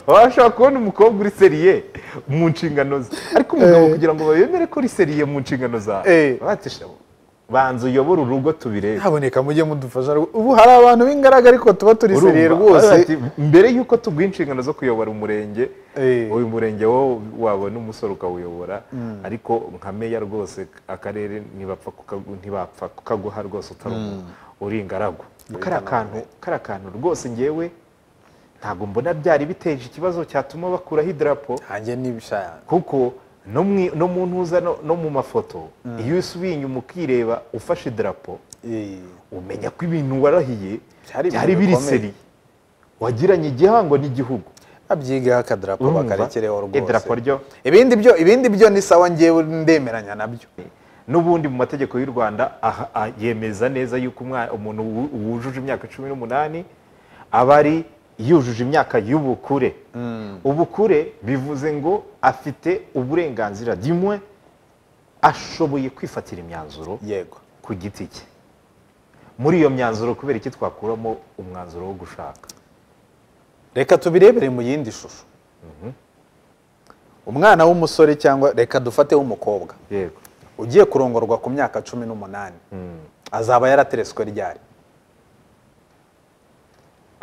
bashobora kubona umukobwa uri seriye mu nshingano ze ariko umugabo kugira ngo bayemere ko uri seriye mu nshingano zawe Eh. batisha banza uyobore urugo tubirebe haboneka mujye mudufasha ubu hari abantu b'ingaraga ariko tuba turi Urumva? seriye rwose Ati, mbere y'uko tuguha inshingano zo kuyobora umurenge Eh. uyu murenge wowe wabona umusore ukawuyobora ariko nka meya rwose akarere ntibapfa kukagu- ntibapfa kukaguha rwose utari umu- uri ingaragu kariya kantu kariya kantu rwose ngewe ntabwo mbona byari biteje ikibazo cyatuma bakuraho idarapo hanjye n'ibishaya kuko no mwi- no mu ntuza no no mu mafoto iyo usubiye inyuma ukireba ufashe idarapo umenya ko ibintu warahiye Byari ibintu byari biri bikomeye. seri wagiranye igihango n'igihugu abyigaho akadarapo Urumva? bakarekereho rwose Idarapo ryo- ibindi byo ibindi byo ni sawa ngewe ndemeranya nabyo n'ubundi mu mategeko y'u rwanda aha- ah, yemeza neza yuko umwa- umuntu wu- wujuje imyaka cumi n'umunani aba ari yujuje imyaka y'ubukure ubukure bivuze ngo afite uburenganzira rimwe ashoboye kwifatira imyanzuro yego ku giti cye muri iyo myanzuro kubera iki twakuramo umwanzuro wo gushaka reka tubirebere mu yindi shusho umwana w'umusore cyangwa reka dufate w'umukobwa yego ugiye kurongorwa ku myaka cumi n'umunani azaba yarateretswe ryari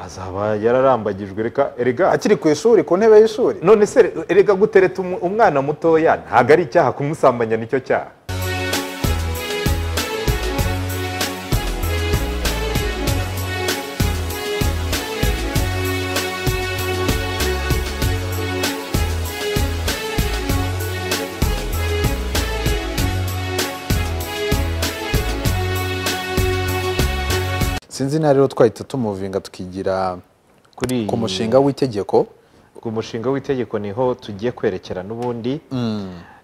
azaba yararambagijwe reka erega akiri ku ishuri ku ntebe y'ishuri none se re- erega gutereta umu- umwana mutoya ntabwo ari icyaha kumusambanya nicyo cyaha sinzi na rero twahita tumuvinga tukigira kuri ku mushinga w'itegeko ku mushinga w'itegeko niho tugiye kwerekera n'ubundi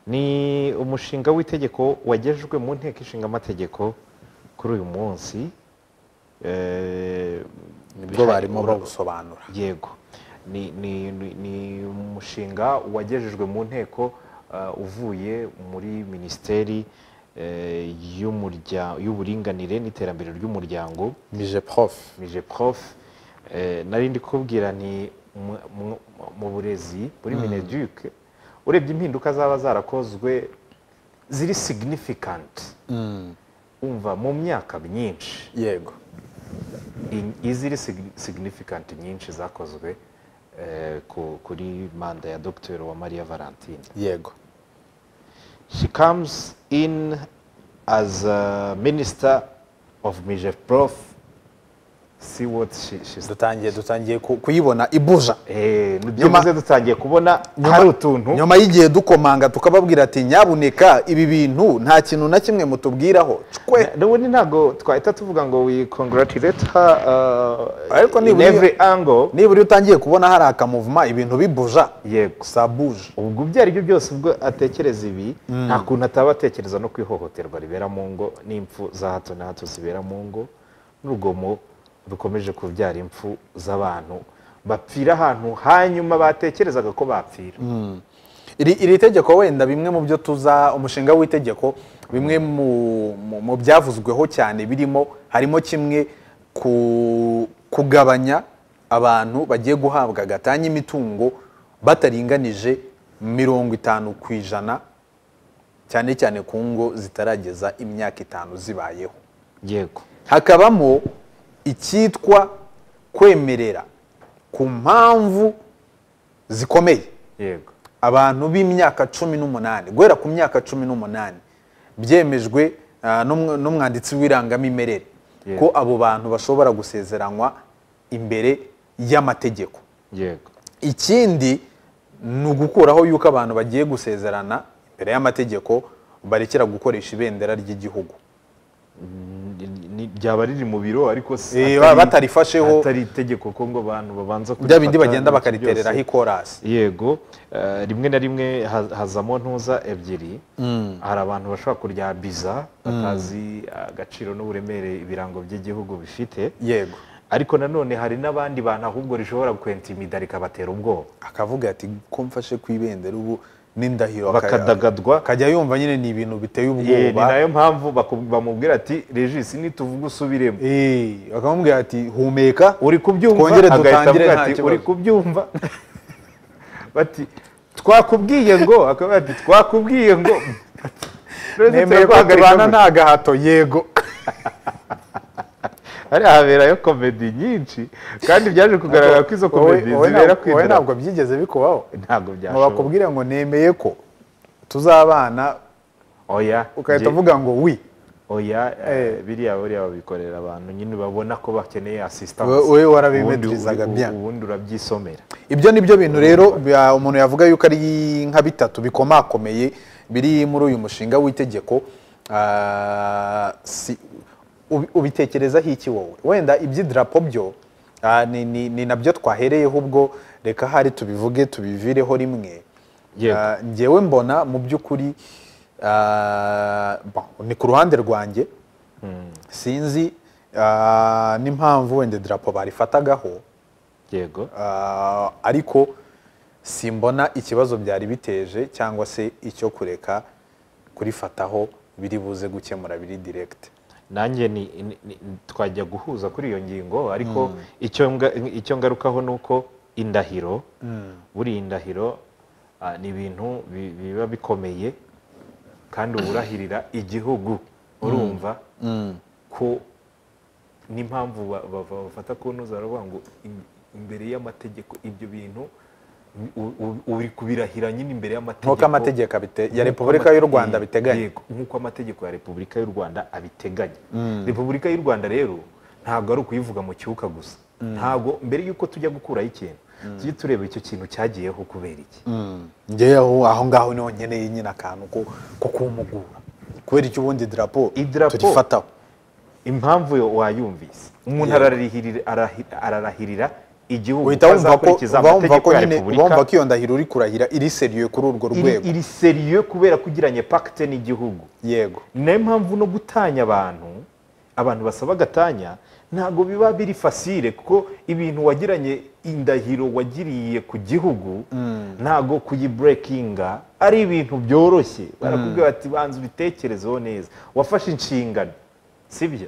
ni umushinga w'itegeko wagejejwe mu nteko ishinga amategeko kuri uyu munsi nibwo barimo bawusobanura yego ni, ni, ni, ni umushinga wagejejwe mu nteko uh, uvuye muri minisiteri eh, y'umurya- y'uburinganire n'iterambere ry'umuryango mije prof mije prof eh, nari ndi kubwira ni mu- mu- mu burezi muri mineduc urebye impinduka zaba zarakozwe ziri significant umva mu myaka myinshi yego In- iziri sig- significant nyinshi zakozwe eh, ku- kuri manda ya dr uwamariya valentine yego she comes in as a minister of mijeprof see what she, she's dutangiye dutangiye ku- kuyibona ibuja Eh, Nyuma- byibuze dutangiye kubona Nyuma- hari utuntu nyuma y'igihe dukomanga tukababwira ati nyabuneka ibi bintu nta kintu na kimwe mutubwiraho cwe n'ubundi ntabwo twahita tuvuga ngo we congratulate her uh, Ariko in nibura iyo- every angle nibura iyo utangiye kubona hari akamuvuma ibintu bibuja yego sa buje ubwo ibyo ari byo byose ubwo atekereza ibi nta kuntu ataba atekereza no ku ihohoterwa ribera mu ngo n'impfu za hato na hato zibera mu ngo n'urugomo rukomeje kubyara impfu z'abantu bapfira ahantu hanyuma batekerezaga ko bapfira iri, iri tegeko wenda bimwe mu byo tuza umushinga w'itegeko bimwe mu, mu, mu byavuzweho cyane birimo harimo kimwe ku, kugabanya abantu bagiye guhabwa gatanya imitungo bataringanije mirongo itanu ku ijana cyane cyane ku ngo zitarageza imyaka itanu zibayeho yego hakabamo icyitwa kwemerera ku mpamvu zikomeye yego abantu b'imyaka cumi n'umunani guhera ku myaka cumi n'umunani byemejwe ah, n'umw- n'umwanditsi w'irangamimerere Yego. ko abo bantu bashobora gusezeranywa imbere y'amategeko yego ikindi ni ugukuraho yuko abantu bagiye gusezerana imbere y'amategeko barekera gukoresha ibendera ry'igihugu Ni- ni- ryaba riri mu biro ariko si- Eh, atari- batarifasheho- atari itegeko ko ngo abantu babanza bya bindi kurifata n'ibyo bagenda bakaritereraho byose. ikorasi yego eh, rimwe na rimwe ha- hazamo ntuza ebyiri hari abantu bashobora kurya biza batazi agaciro n'uburemere ibirango by'igihugu bifite yego ariko nanone hari n'abandi bantu ahubwo rishobora kwentimida rikabatera ubwoba akavuga ati ko mfashe ku ibendera ubu n'indahiro bakadagadwa akajya yumva nyine ni ibintu biteye Eh, ni ubwoba nayo mpamvu baku- bamubwira ati regisi nituvuga usubiremo Eh, bakamubwira ati humeka uri kubyumva Twongere agahita dutangire avuga nta ati kibazo." uri kubyumva bati twakubwiye ngo akaba ati twakubwiye ngo nemeye ko tubana nta gahato yego hari haberayo komedi nyinshi kandi byaje kugaragara ko izo Wowe- komedi wowe zibera ntabwo- ku wowe idarapo. ntabwo byigeze bikubaho ntabwo ngo byashoboka bakubwire ngo nemeye ko tuzabana oya njye- ugahita uvuga ngo wi oya eh, Eh. biriya buriya babikorera abantu nyine babona ko bakeneye We- asistanse we warabimedirizaga bien. ubundi urabyisomera ibyo ni byo bintu rero bya- umuntu yavuga yuko ari nka bitatu bikomakomeye biri muri uyu mushinga w'itegeko Ah, si- ubi- ubitekerezaho iki wowe wenda iby'idarapo byo ah, ni- ni ni nabyo twahereyeho ubwo reka hari tubivuge tubivireho rimwe Yego. Ah, ngewe mbona mu by'ukuri ah, bon, ni ku ruhande rwanjye sinzi ah, n'impamvu wenda idarapo barifatagaho yego Ah, ariko simbona ikibazo byari biteje cyangwa se icyo kureka kurifataho biri buze gukemura biri direkite nanjye ni, ni, ni, twajya guhuza kuri iyo ngingo ariko icyo, nga, icyo ngarukaho ni uko indahiro buriya indahiro ah, ni ibintu bi- biba bikomeye kandi uba urahirira igihugu urumva ko n'impamvu ba- bava- bafata kunoza baravuga ngo im- imbere y'amategeko ibyo bintu u- u- uri kubirahira nyine imbere y'amategeko nk'uko amategeko abite- ya Nk'uko repubulika y'u amate- rwanda biteganya Yego, nk'uko amategeko ya repubulika y'u rwanda abiteganya repubulika y'u rwanda rero ntabwo ari ukuyivuga mu cyuka gusa ntabwo mbere y'uko tujya gukuraho ikintu tujye tureba icyo kintu cyagiyeho kubera iki ngewe aho aho ngaho niho nkeneye nyine akantu ko ko kumugura kubera icyo ubundi idarapo Idarapo- turifataho impamvu yo wayumvise umuntu ararahirira arahi- ararahirira igihugu uhita ko wumva ko azakurikiza uba wumva ko amategeko ya nyine uba repubulika wumva ko iyo ndahiro uri kurahira iri seriye kuri urwo iri, rwego iri seriyo kubera ko ugiranye pacte n'igihugu yego ni nayo mpamvu no gutanya abantu abantu basaba agatanya ntabwo biba biri fasire kuko ibintu wagiranye indahiro wagiriye ku gihugu ntabwo kuyiburekinga ari ibintu byoroshye barakubwira bati banza ubitekerezeho neza wafashe inshingano sibyo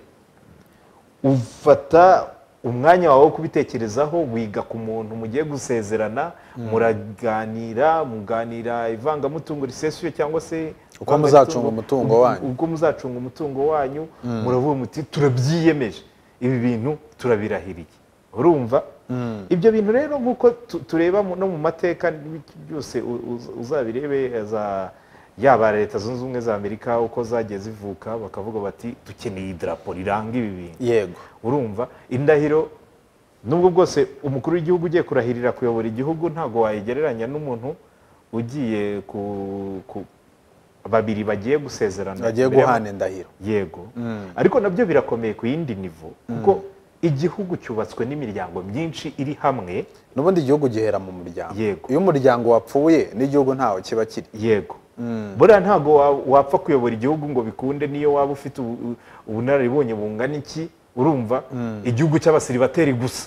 ufata umwanya wawe wo kubitekerezaho wiga ku muntu mugiye gusezerana muraganira muganira ivangamutungo risesuye cyangwa se Uko muzacunga umutungo wanyu. ubwo muzacunga umutungo wanyu muravuga muti turabyiyemeje ibi bintu turabirahiriye urumva ibyo bintu rero nk'uko tu- tureba mu- no mu mateka n'ibiki byose u- uz- uzabirebe za yaba leta zunze ubumwe za amerika uko zagiye zivuka bakavuga bati dukeneye idarapo riranga ibi bintu yego urumva indahiro nubwo bwose umukuru w'igihugu ugiye kurahirira kuyobora igihugu ntabwo wayigereranya n'umuntu ugiye ku, ku babiri bagiye gusezerana bagiye imbere y'ama- guhana indahiro yego ariko nabyo birakomeye ku yindi nivo kuko igihugu cyubatswe n'imiryango myinshi iri hamwe n'ubundi igihugu gihera mu muryango Yego. iyo umuryango wapfuye n'igihugu ntaho kiba kiri yego buriya ntabwo wa- wapfa kuyobora igihugu ngo bikunde niyo waba ufite ubu- u- ubunararibonye bungana iki urumva igihugu cy'abasiribateri gusa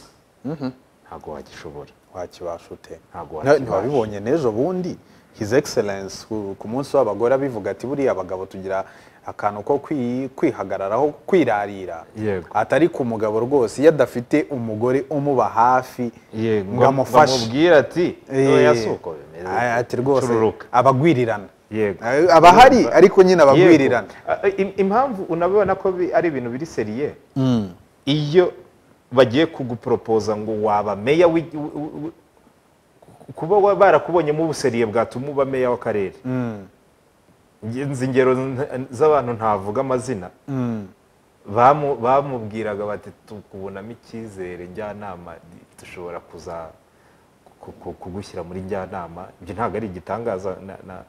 ntabwo wagishobora wakibasha ute Ntabwo Na- wakibasha. ntiwabibonye n'ejo bundi his excellence ku ku munsi w'abagore abivuga ati buriya abagabo tugira akantu ko kwi- kwihagararaho kwirarira Yego. atari ku mugabo rwose iyo adafite umugore umuba hafi yego ngo amufashe amubwira ati Eh, "Oya, si uko bimeze aya- ati rwose Cururuka." abagwirirana Yego. Eh, abahari ariko nyine abagwirirana Yego. Ah, im- impamvu unabibona ko bi- ari ibintu biri seriye iyo bagiye kuguporopoza ngo waba meya w'i- w- w- w- kuba wa- barakubonyemo ubuseriye bwatuma uba meya w'akarere nzi ingero n- z'abantu ntavuga amazina bamu- bamubwiraga bati tukubonamo icyizere njyanama dushobora kuza ku- ku- kugushyira muri njyanama ibyo ntabwo ari igitangaza na- na-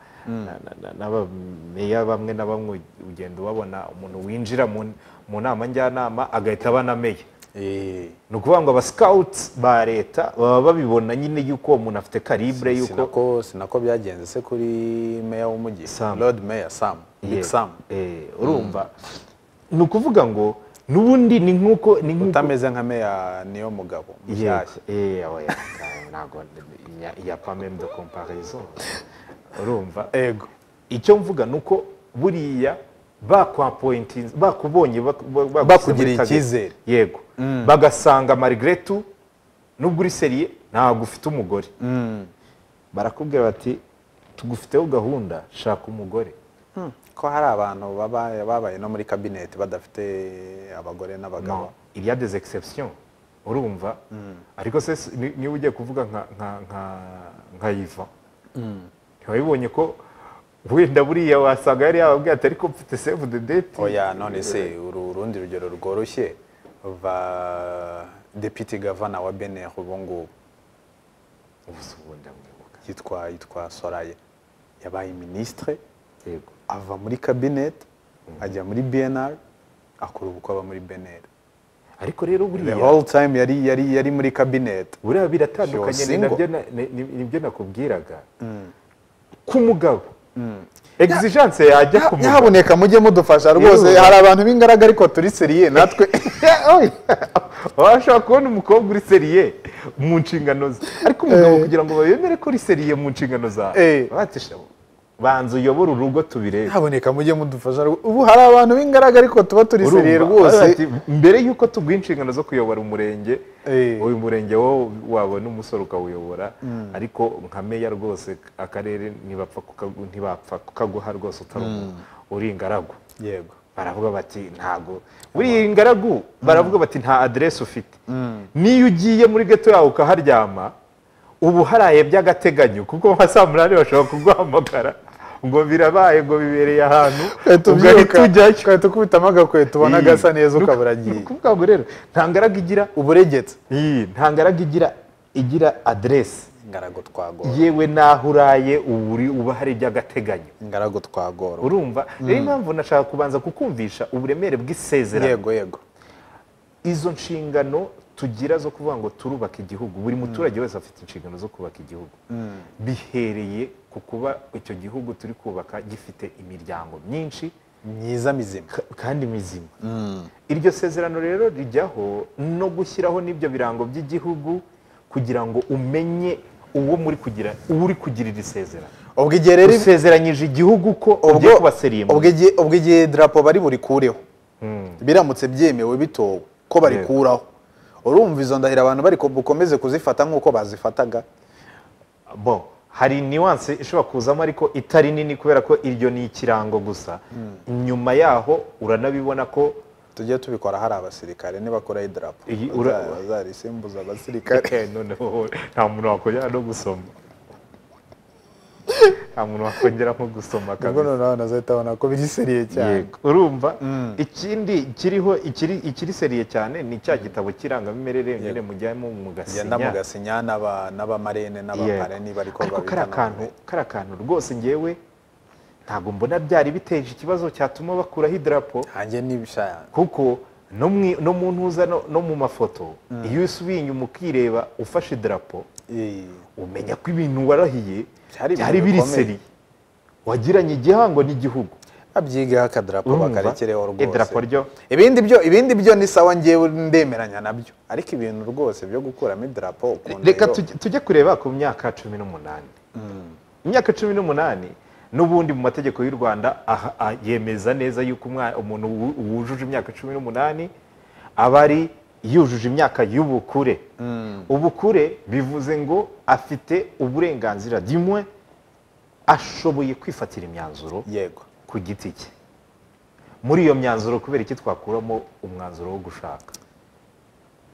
na- na- na- n'abameya bamwe na bamwe ugenda ubabona umuntu winjira mu- mu nama njyanama agahita aba na meya Eh, ni ukuvuga ngo abasikawuti ba leta baba babibona nyine y'uko uwo muntu afite karibure si y'uko nako- si nako byagenze se kuri meya w'umujyi Sam. lord meya sam big Yeah. sam Eh, urumva ni ukuvuga ngo n'ubundi ni nk'uko ni nk'uko utameze nka meya niyo mugabo Yego. mushyashya Eh, oya, ntabwo iya pameme de comparaison urumva ego icyo mvuga ni uko buriya bakwapointi bakubonye bak- ba- bagushyira Bakugiriye muri target. icyizere. yego bagasanga marigeretu nubwo uri seriye ntabwo ufite umugore barakubwira bati tugufiteho gahunda shaka umugore ko hari abantu baba- babaye no muri kabineti badafite abagore n'abagabo Non, il y a des exceptions urumva ariko se si- ni- niba ugiye kuvuga nka nka nka nka yiva ntiwabibonye ko wenda buriya wasanga yari yababwiye ati ariko mfite save the date oya none se uru urundi rugero rworoshye va deputy gavana wa benin ubu ngubu ubu se ubundi amwibuka yitwa yitwa soraye yabaye minisitire yego ava muri kabineti ajya muri bnr akora ubukwe aba muri bnr ariko rero the buriya whole time yari yari yari muri kabineti buriya biratandukanye She was ni nabyo single. na- ni- ni- nibyo nakubwiraga ku mugabo exigence yajya ku mugabo nyahaboneka mujye mudufasha rwose Yewe. hari abantu b'ingaraga ariko turi seriye natwe washobora kubona umukobwa uri seriye mu nshingano ze ariko umugabo kugira ngo babemere ko uri seriye mu nshingano zawe Eh. bati "Shabo, banza uyobore urugo tubirebe nyahaboneka mujye mudufasha rwo- ubu hari abantu b'ingaraga ariko tuba turi Urumva? seriye rwose Bati, mbere y'uko tuguha inshingano zo kuyobora umurenge Eh. uyu murenge wowe wabona umusore ukawuyobora ariko nka meya rwose akarere ntibapfa kukagu- ntibapfa kukaguha rwose utari umu- uri ingaragu yego baravuga bati ntago buriya ingaragu baravuga bati nta aderesi ufite niyo ugiye muri geto yawe ukaharyama uba uharaye by'agateganyo kuko nka saa munani bashobora kuguhamagara ngo birabaye ngo bibereye ahantu uhita ugahita ubyuka ujyayo ugahita ukubitamo agakweto ubona gasa neza ukabura agiye kuvuga ngo rero nta ngaragu igira uburegetse iyi, nta ngaragu igira igira aderesi ingaragu twagora yewe n'aho uraye uba uri- uba hari by'agateganyo ingaragu twagora urumva rero impamvu nashaka kubanza kukumvisha uburemere bw'isezerano yego yego izo nshingano tugira zo kuvuga ngo turubaka igihugu buri muturage wese afite inshingano zo kubaka igihugu bihereye ku kuba icyo gihugu turi kubaka gifite imiryango myinshi myiza mizima ka- kandi mizima iryo sezerano rero rijyaho no gushyiraho n'ibyo birango by'igihugu kugira ngo umenye uwo muri kugira uwo uri kugira iri sezerano ubwo igihe rero usezeranye igihugu ko ugiye kubaseriye mu ubwo igihe- ubwo igihe darapo bari burikureho biramutse byemewe bitowe ko barikuraho urumva izo ndahiro abantu bari ko- bukomeze kuzifata nk'uko bazifataga bon hari niwanse ishobora kuzamo ariko itari nini kubera ko iryo ni ikirango gusa nyuma yaho uranabibona ko tujye tubikora hari abasirikare nibakora idarapo Iyi- ura- baza- bazarisimbuza abasirikare Eh, noneho nta muntu wakongera no gusoma nta muntu wakongera nko gusoma ubwo kabisa noneho abantu bazahita babona ko biri seriye cyane Yego. urumva ikindi kiriho ikiri ikiri seriye cyane ni cya gitabo cy'irangamimerere nyine mujyamo genda mugasinya mugasinya n'aba- n'abamarene Yego. n'abamareni bari ko ariko babita kariya kantu none. kariya kantu rwose ngewe ntabwo mbona byari biteje ikibazo cyatuma bakuraho idarapo hanjye n'ibishaya kuko no mu- no mu ntuza no no mu mafoto iyo usubiye inyuma ukireba ufashe idarapo umenya ko ibintu warahiye Byari ibintu byari biri bikomeye. seri wagiranye igihango n'igihugu abyigaho akadarapo Urumva? bakarekereho rwose Idarapo ryo- ibindi byo ibindi byo ni sawa ngewe ndemeranya nabyo ariko ibintu rwose byo gukuramo idarapo ku reka ndahiro- tujye- tujye kureba ku myaka cumi n'umunani imyaka cumi n'umunani n'ubundi mu mategeko y'u rwanda aha- a- yemeza neza yuko umwa- umuntu wu- wujuje imyaka cumi n'umunani aba ari yujuje imyaka y'ubukure ubukure bivuze ngo afite uburenganzira dimwe ashoboye kwifatira imyanzuro yego ku giti cye muri iyo myanzuro kubera iki twakuramo umwanzuro wo gushaka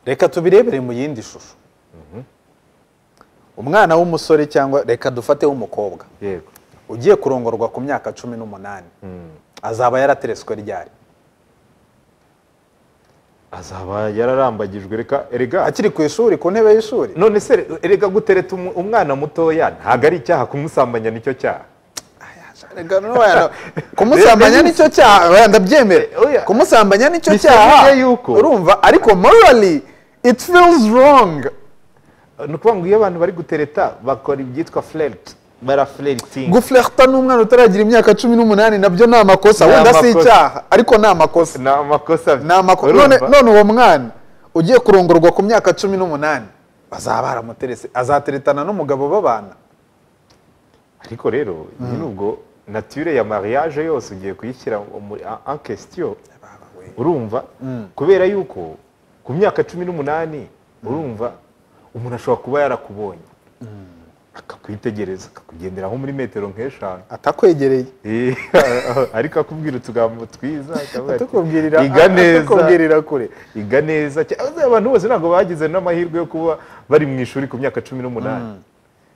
reka tubirebere mu yindi shusho umwana w'umusore cyangwa reka dufate w'umukobwa yego ugiye kurongorwa ku myaka cumi n'umunani azaba yaratereswe ryari azaba yararambagijwe reka erega akiri ku ishuri ku ntebe y'ishuri none se erega gutereta umu- umwana mutoya ntabwo ari icyaha kumusambanya nicyo cyaha Erega n'ubana- kumusambanya nicyo cyaha oya, Oya. ndabyemera kumusambanya nicyo Bivuze cyaha yuko- urumva ariko morally it feels wrong ni ukuvuga ngo iyo abantu bari gutereta bakora ibyitwa flirt baraflirting guflirta n'umwana utaragira imyaka cumi n'umunani nabyo ni amakosa Ni wenda si amakosa. icyaha ariko ni amakosa ni amakosa ni amako- none urumva? none uwo mwana ugiye kurongorwa ku myaka cumi n'umunani bazaba baramuterese azateretana n'umugabo babana ariko rero nyine ubwo natire ya mariage yose ugiye kuyishyira muri en question urumva kubera yuko ku myaka cumi n'umunani urumva umuntu ashobora kuba yarakubonye akakwitegereza akakugenderaho muri metero nk'eshanu atakwegereye Eh, ariko akubwira utugambo twiza akavuga ati, atakubwirira iga neza atakubwirira kure iga neza cyane abantu bose ntabwo bagize n'amahirwe yo kuba bari mu ishuri ku myaka cumi n'umunani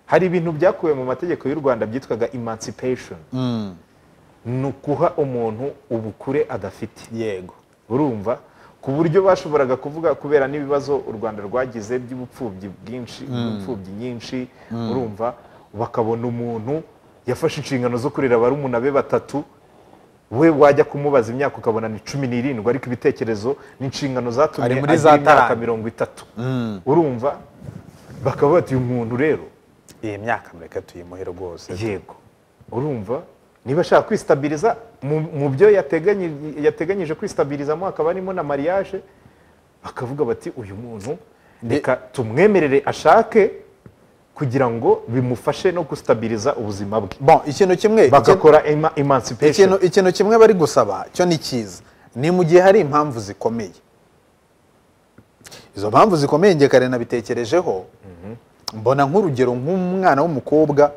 hari ibintu byakuwe mu mategeko y'u rwanda byitwaga emancipation ni ukuha umuntu ubukure adafite yego urumva ku buryo bashoboraga kuvuga kubera n'ibibazo u rwanda rwagize by'ubupfubyi bwinshi ubupfubyi nyinshi urumva bakabona umuntu yafashe inshingano zo kurera barumuna be batatu we wajya kumubaza imyaka ukabona ni cumi n'irindwi ariko ibitekerezo n'inshingano zatumye Ari muri za agira imyaka tarani. mirongo itatu urumva bakaba bati uyu muntu rero iyi myaka mureka tuyimuhe rwose yego urumva niba ashaka kwistabiriza mu- mu byo yateganyi- yateganyije kwistabilizamo hakaba harimo na mariage bakavuga bati uyu muntu Nde- reka tumwemerere ashake kugira ngo bimufashe no gustabiriza ubuzima bwe bon ikintu kimwe bagakora ema- ikintu emancipation ikintu kimwe bari gusaba cyo ni cyiza ni mu gihe hari impamvu zikomeye izo mpamvu zikomeye njye kare nabitekerejeho mbona nk'urugero nk'umwana w'umukobwa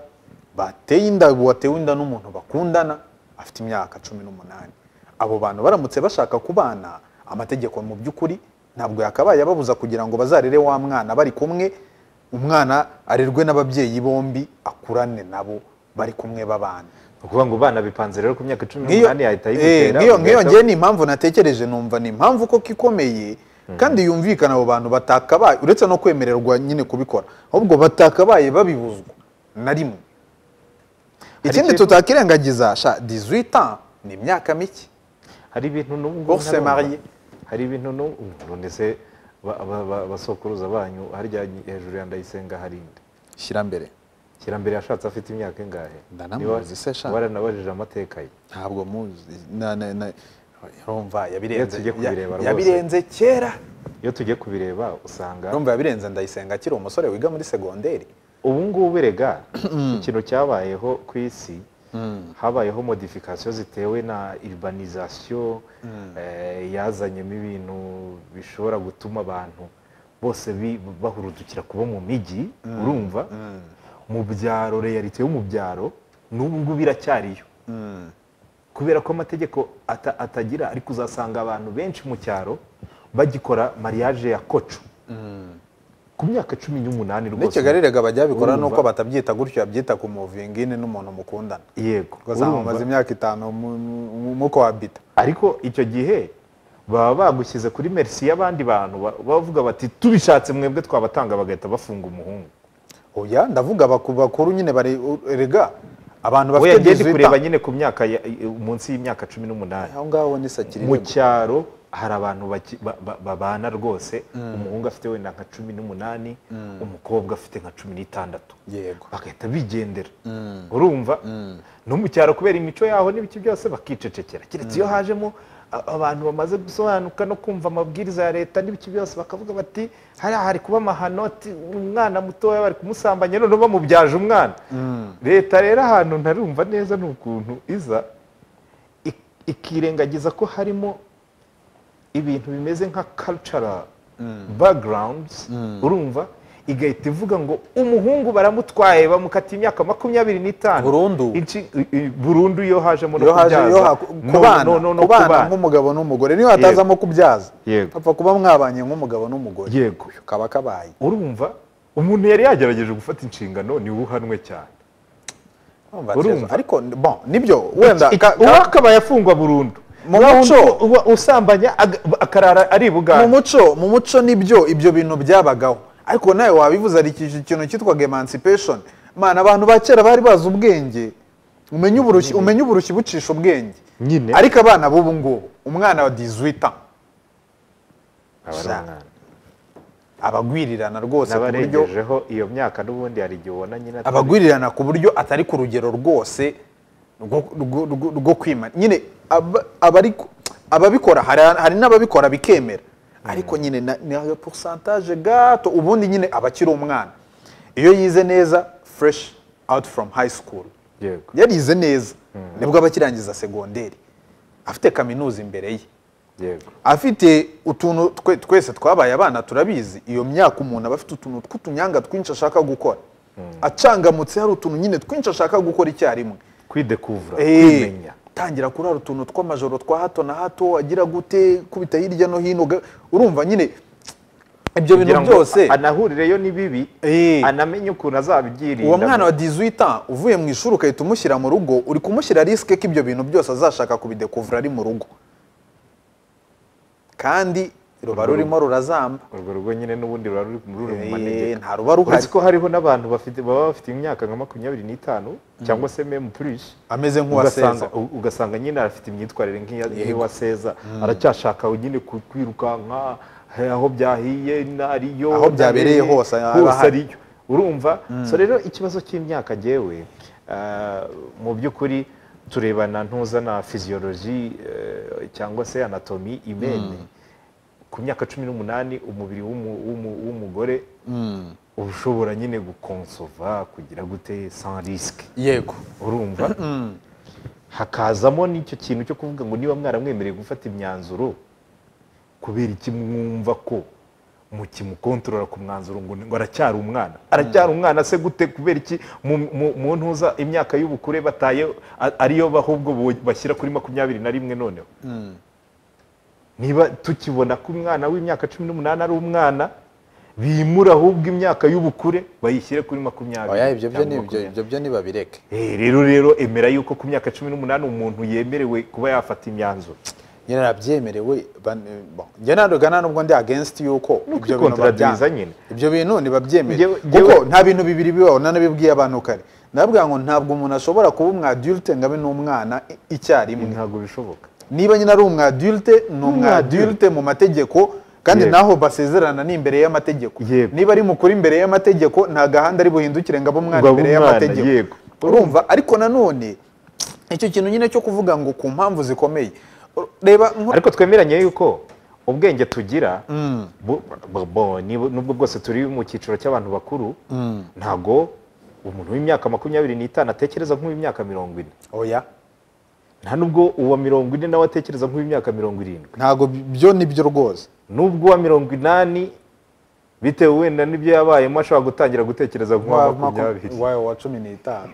bateye inda watewe inda n'umuntu bakundana afite imyaka cumi n'umunani abo bantu baramutse bashaka kubana amategeko mu by'ukuri ntabwo yakabaye ababuza kugira ngo bazarere wa mwana bari kumwe umwana arerwe n'ababyeyi bombi akurane nabo bari kumwe babana ni ukuvuga ngo bana bipanze rero ku myaka cumi Nk'iyo- n'umunani yahita eh, ayigutera nk'iyo ugahita- nk'iyo ngewe ni impamvu natekereje numva ni impamvu koko ikomeye kandi yumvikana abo bantu batakabaye uretse no kwemererwa nyine kubikora ahubwo batakabaye babibuzwa na rimwe ikindi ikintu- tutakirengagiza sha 18 ans ni imyaka mike hari ibintu n'ubwo Urse ntarumva. marié. hari ibintu n'ubwo ndetse basokuruza banyu harya hejuru ya ndayisenga harinde shyira mbere kirambere yashatse afite imyaka ingahe Ndanamuzi se sha. waranabajije amateka ye ntabwo muzi na- na- na- urumva yabirenze tujye kubireba ya- rwose. yabirenze kera iyo tugiye kubireba usanga urumva yabirenze ndayisenga akiri umusore wiga muri segonderi ubu ngubu rega ikintu cyabayeho ku isi habayeho modifikasiyo zitewe na urbanisation eh, yazanyemo ibintu bishobora gutuma abantu bose bi- bahurudukira kuba mu mijyi urumva mu byaro realite yo mu byaro n'ubu ngubu iracyariyo kubera ko amategeko ata- atagira ariko uzasanga abantu benshi mu cyaro bagikora mariage ya koco ku myaka cumi n'umunani Ni rwose Kigali rega bajya babikora Urumva. nuko batabyita gutyo yabyita ku muvingine n'umuntu mukundana yego ugasanga urumva? mumaze imyaka itanu mu- mu- mu kohabita ariko icyo gihe baba bagushyize kuri merisi y'abandi bantu ba- bavuga bati tubishatse mwebwe twabatanga bagahita bafunga umuhungu oya ndavuga baku- bakuru nyine bari rega abantu we bafite yagiye ndi 18 kureba nyine ku myaka ya- i- munsi y'imyaka cumi n'umunani aho ngaho ni sakiri mu cyaro hari abantu baki- ba- ba- babana rwose umuhungu afite wenda nka cumi n'umunani umukobwa afite nka cumi n'itandatu yego bagahita bigendera urumva no mu cyaro kubera imico yaho n'ibiki byose bakicecekera keretse iyo hajemo a- abantu bamaze gusobanuka no kumva amabwiriza ya leta n'ibiki byose bakavuga bati hariya hari kuba amahano ati umwana mutoya bari kumusambanya none bamubyaje umwana leta rero ahantu ntarumva neza ni ukuntu iza ik- ikirengagiza ko harimo ibintu bimeze nka cultural backgrounds urumva igahita ivuga ngo umuhungu baramutwaye bamukata imyaka makumyabiri n'itanu Burundu. Inshi- i- i- burundu iyo hajemo no iyo haje iyo kubyaza ha- no- kubana no- no- no kubana kubana. nk'umugabo n'umugore niyo hatazamo kubyaza Yego. apfa kuba mwabanye nk'umugabo n'umugore Yego. kaba kabaye urumva umuntu yari yagerageje gufata inshingano niwe uhanwe cyane Urumva, Urumva. Terezo, ariko bon nibyo wenda ka- ka- uwo akabaye afungwa burundu Mu Naho muco- undi uba usambanya aga- akarara ari mu bugande muco mu muco nibyo ibyo bintu byabagaho ariko nawe wabivuze ari iki- ikintu cyitwaga emancipation mana abantu ba kera bari bazi ubwenge umenye uburushyi umenye uburushyi bucisha ubwenge Nyine. ariko abana b'ubu ngubu umwana wa 18 ans Aba ari Sa- umwana. abagwirirana rwose ku buryo n'abarengejeho iyo myaka n'ubundi hari igihe ubona nyine atari- abagwirirana ku buryo atari ku rugero rwose rwo- rwo- rwo- rwo kwimana nyine aba- abari ku- ababikora hari hari n'ababikora bikemera ariko nyine na- ni aga pourcentage gato ubundi nyine abakiri umwana iyo yize neza fresh out from high school Yego. yarize neza nibwo aba akirangiza segonderi afite kaminuza imbere ye yego afite utuntu twe- twese twabaye abana turabizi iyo myaka umuntu aba afite utuntu tw'utunyanga twinshi ashaka gukora acangamutse hari utuntu nyine twinshi ashaka gukora icyarimwe kwidekuvura Eh, kwimenya tangira kurara utuntu tw'amajoro twa hato na hato wagira gute kubita hirya no hino ga- urumva nyine kugira ibyo bintu ngo byose anahurireyo n'ibibi Eh. anamenye ukuntu azabyirinda uwo mwana wa 18 ans uvuye mu ishuri ugahita umushyira mu rugo uri kumushyira risike ko ibyo bintu byose azashaka kubidekuvura ari mu rugo kandi ruba rurimo rurazamba urwo rugo nyine n'ubundi ruba ruri muri uru mu Eh, manegeka nta ruba ruhari uretse ko hariho n'abantu bafite baba bafite imyaka nka makumyabiri n'itanu cyangwa se memu purishi ameze nk'uwaseza ugasanga u- ugasanga nyine arafite imyitwarire nk'iya- Yego. nk'iwa seza aracyashaka nyine ku- kwirukanka he- aho byahiye n'ariyo Aho byabereye n'ariye, hose aba hose ahari. ariyo urumva so rero ikibazo cy'imyaka gewe mu by'ukuri turebana ntuza na fiziyoloji cyangwa se anatomi imene ku myaka cumi n'umunani umubiri w'umu- w'umu- w'umugore uba ushobora nyine gukonsova kugira gute sans risque yego urumva hakazamo n'icyo kintu cyo kuvuga ngo niba mwaramwemereye gufata imyanzuro kubera iki mwumva ko mukimukontorora ku mwanzuro ngo ngo aracyari umwana aracyari umwana se gute kubera iki mu- mu- mu ntuza imyaka y'ubukure bataye a- ariyo ahubwo bo- bashyira kuri makumyabiri na rimwe noneho niba tukibona ko umwana w'imyaka cumi n'umunani ari umwana bimura ahubwo imyaka y'ubukure bayishyire kuri makumyabiri oya ibyo byo cyangwa ni ibyo makumyabiri. ibyo byo ntibabireke Eh, rero rero emera yuko ku myaka cumi n'umunani umuntu yemerewe kuba yafata imyanzuro nyine arabyemerewe ban- eh, bon. njye ntabwo nta nubwo ndi against yuko Ni ibyo bintu ukwikontoradiza babyanga. nyine. ibyo bintu ntibabyemere Njyewe- kuko njyewe- nta bintu bibiri bibaho nanabibwiye abantu kare ndavuga ngo ntabwo umuntu ashobora kuba umwadilte ngo abe n'umwana i- icyarimwe ntabwo bishoboka niba nyine ari umwadilte ni umwadilte mu mategeko kandi Yego. naho basezerana ni imbere y'amategeko Yego. niba ari mukuru imbere y'amategeko nta gahanda ari buhindukire ngo abe umwana Ngo abe imbere umwana, y'amategeko yego. urumva ariko nanone icyo kintu nyine cyo kuvuga ngo ku mpamvu zikomeye reba nko- ariko twemeranye yuko ubwenge tugira bu- bu- bo- nibu- nubwo bwose turi mu cyiciro cy'abantu bakuru ntago umuntu w'imyaka makumyabiri n'itanu atekereza nk'uw'imyaka mirongo ine oya nta nubwo uwa mirongo ine nawe atekereza nk'uw'imyaka mirongo irindwi ntabwo byo ni byo rwose nubwo uwa mirongo inani bitewe wenda n'ibyo yabayemo ashobora gutangira gutekereza nk'uwa wa makumyabiri maku- wa- wa cumi n'itanu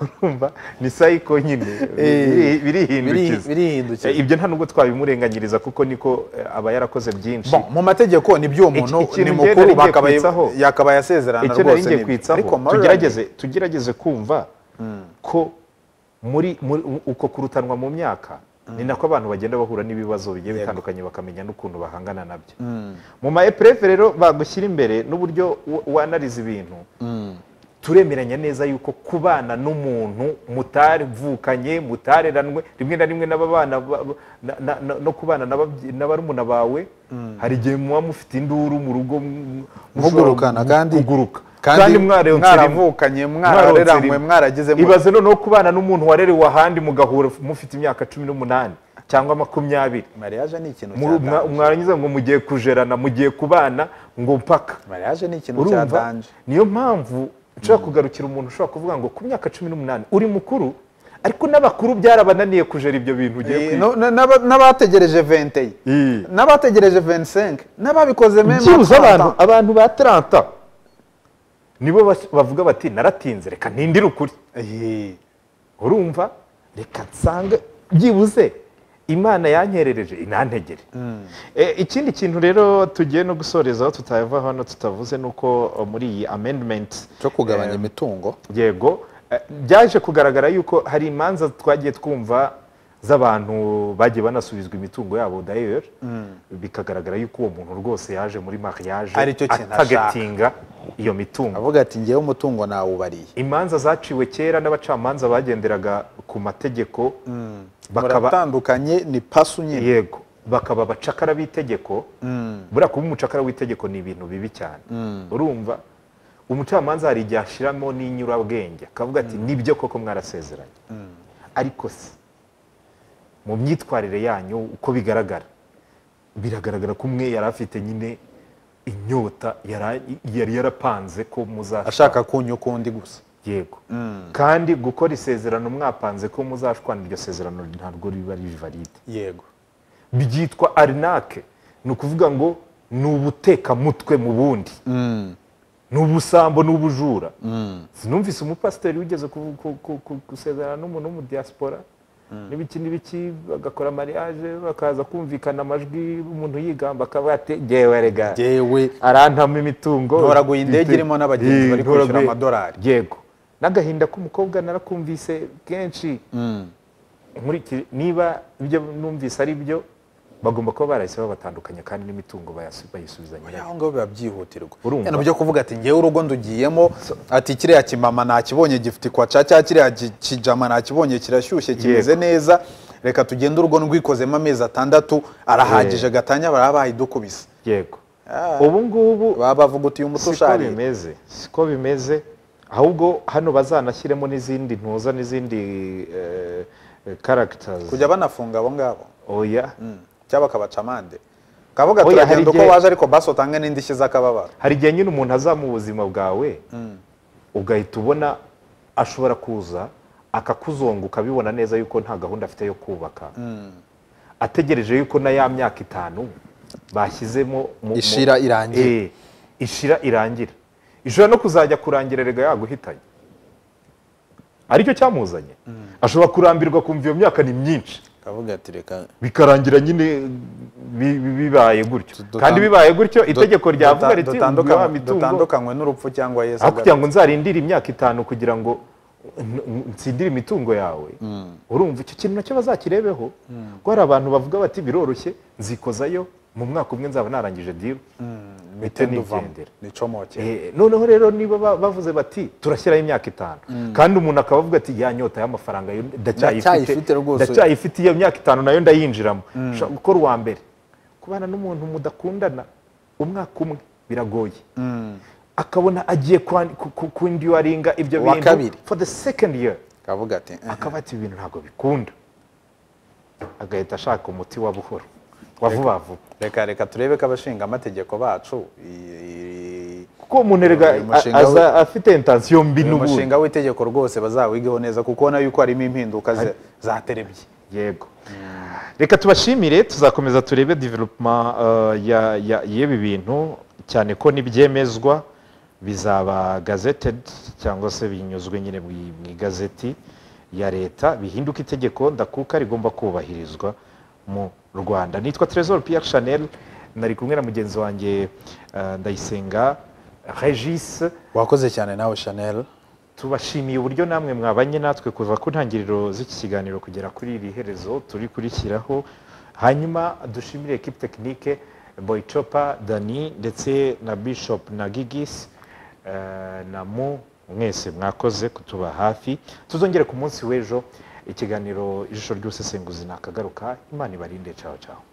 urumva ni sayiko nyine Eh, biri- birihindukiza biri- birihindukiza. Eh, ibyo nta nubwo twabimurenganyiriza kuko niko eh, aba yarakoze byinshi Bon, mu mategeko ni byo umuntu Iki- ikintu ni njye mukuru nari ngiye bakabaye- kwitsaho. yakabaye asezerana icyo nari rwose ngiye ni- kwitsaho ariko morally- tugerageze tugerageze kumva ko muri muri- uko kurutanwa mu myaka ni nako abantu bagenda bahura n'ibibazo bigiye bitandukanye bakamenya n'ukuntu bahangana nabyo mu ma epurefe rero bagushyira imbere n'uburyo wa- wanariza ibintu turemeranya neza yuko kubana n'umuntu mutarivukanye mutareranwe rimwe na rimwe n'ababana ba- ba- na- na- na- no kubana n'ababye- na barumuna bawe hari igihe muba mufite induru mu rugo mu- mushobora mugurukana gu- kandi kuguruka kandi mwareonse rimwe. mwaravukanye mwarareranwe rimwe. mwarageze ibaze noneho kubana n'umuntu warerewe ahandi mugahura mufite imyaka cumi n'umunani cyangwa makumyabiri mariage ni ikintu Mu- mwa- cyatanje mwarangiza ngo mugiye kujerana mugiye kubana ngo mpaka mariage ni ikintu urumva cyatanje niyo mpamvu nshobora kugarukira umuntu ushobora kuvuga ngo ku myaka cumi n'umunani uri mukuru ariko n'abakuru byarabananiye kujera ibyo bintu ugiye Eh, kwiga no- na- n'aba- n'abategereje 20 Eh. n'abategereje 25 n'ababikoze meme byibuze abantu abantu ba taranta nibo bas- bavuga bati naratinze reka ntindire ukuri urumva reka nsange byibuze imana yanyerereje inantegere Eh, ikindi kintu rero tugiye no gusorezaho tutava hano tutavuze ni uko eh, muri iyi amendimenti cyo kugabanya imitungo yego eh, byaje kugaragara yuko hari imanza twagiye twumva z'abantu bagiye banasubizwa imitungo yabo dayeri bikagaragara yuko uwo muntu rwose yaje muri mariage Aricyo kintu atagatinga iyo mitungo avuga ati ngewe umutungo nawubariye imanza zaciwe kera n'abacamanza bagenderaga ku mategeko bakaba baratandukanye ni pasu nyine yego bakaba abacakara b'itegeko buriya kuba umucakara w'itegeko ni ibintu bibi cyane urumva umucamanza hari igihe ashiramo n'inyurabwenge akavuga ati nibyo koko mwarasezeranye ariko se mu myitwarire yanyu uko bigaragara biragaragara ko umwe yari afite nyine inyota yara- yari yarapanze ko muzashaka ashaka kunya ukundi gusa yego kandi gukora isezerano mwapanze ko muzashwana iryo sezerano ntabwo riba riri valide yego byitwa arinake ni ukuvuga ngo ni ubutekamutwe mu bundi ni ubusambo ni ubujura sinumvise umupasiteri wigeze ku- ku- ku- ku- gusezerana n'umuntu wo mu diaspora n'ibiki n'ibiki bagakora mariage bakaza kumvikana amajwi umuntu yigamba akaba yategewe rega yewe arantamo imitungo Ntoraguye indege irimo n'abagenzi bari kwishyura Ntoraguye- amadolari. yego n'agahinda k'umukobwa narakumvise kenshi Nkurikije- niba ibyo numvise ari byo bagomba kuba barahise babatandukanya kandi n'imitungo bayasu- bayisubizanya aho ngaho biba byihutirwa Urumva? yano byo kuvuga ati ngewe urugo ndugiyemo ati kiriya kimama nakibonye gifite ikwaca cya kiriya gi- kijama nakibonye kirashyushye kimeze neza reka tugende urugo ndwikozemo amezi atandatu arahagije gatanya baraba bahidukubise yego ubu ngubu baba bavuga uti uyu muti siko usharira bimeze siko bimeze ahubwo hano bazanashyiremo n'izindi ntuza n'izindi karagitazi kujya banafunga abo ngabo oya cyangwa bakabaca amande kavuga ati Oya, hari uragenda uko igihe- waje ariko basi utange n'indishyi z'akababaro hari igihe nyine umuntu azama ubuzima bwawe ugahita ubona ashobora kuza akakuzunguka abibona neza yuko nta gahunda afite yo kubaka ategereje yuko na ya myaka itanu bashyizemo mu- mu- Ishira irangira. Eh, ishira irangira ishobora no kuzajya kurangira rega yaguhitanye aricyo cyamuzanye ashobora kurambirwa kumva iyo myaka ni myinshi kavuga ati reka bikarangira nyine bi- bi- bibaye gutyo Dutan- kandi bibaye gutyo itegeko ryavuga Duta- riti dutandukanywe- wa mitungo dutandukanywe n'urupfu cyangwa yesu aho kugira agarutse. ngo nzarindire imyaka itanu kugira ngo n- n- nsindire imitungo yawe urumva icyo kintu nacyo bazakirebeho ko hari abantu bavuga bati biroroshye nzikozayo mu mwaka umwe nzaba narangije diru Mitende mitende uvamo. igendera. nicomokere Eh, noneho rero niba ba- bavuze bati turashyiraho imyaka itanu kandi umuntu akaba avuga ati ya nyota y'amafaranga yo Ndacyayifite rwose." ndacyayifite iyo myaka itanu nayo ndayinjiramo Shaka gukora uwa mbere kubana n'umuntu mudakundana umwaka umwe biragoye akabona agiye kwan- ku- ku- kundiyuwaringa ibyo Uwa bintu kabiri. for the second year kavuga ati eh, akaba ati ibintu ntabwo bikunda agahita ashaka umuti wa buhoro wa vuba vuba reka reka turebe ko abashinga amategeko bacu i- i- kuko umuntu erega Uyu mushinga aza afite intansiyo mbi uyu n'ubundi mushinga w'itegeko rwose bazawigeho neza kuko ubona yuko harimo impinduka ze- zaterebye yego reka tubashimire tuzakomeza turebe development eh, ya- ya- y'ebi bintu cyane ko n'ibyemezwa bizaba gazeted cyangwa se binyuzwe nyine mu i- mu igazeti ya leta bihinduka itegeko ndakuka rigomba kubahirizwa mu rwanda nitwa tresor pierre chanel nari kumwe na mugenzi wanjye eh, ndayisenga regis wakoze cyane nawe chanel tubashimiye uburyo namwe mwabanye natwe kuva ku ntangiriro z'iki kiganiro kugera kuri iri herezo turi kurishyiraho hanyuma dushimire ekipe tekinike boyicopa dani ndetse na bishop na gigis eh, na mu mwese mwakoze kutuba hafi tuzongere ku munsi w'ejo ikiganiro ijisho ry'ubusesenguzi nakagaruka imana ibarinde caho caho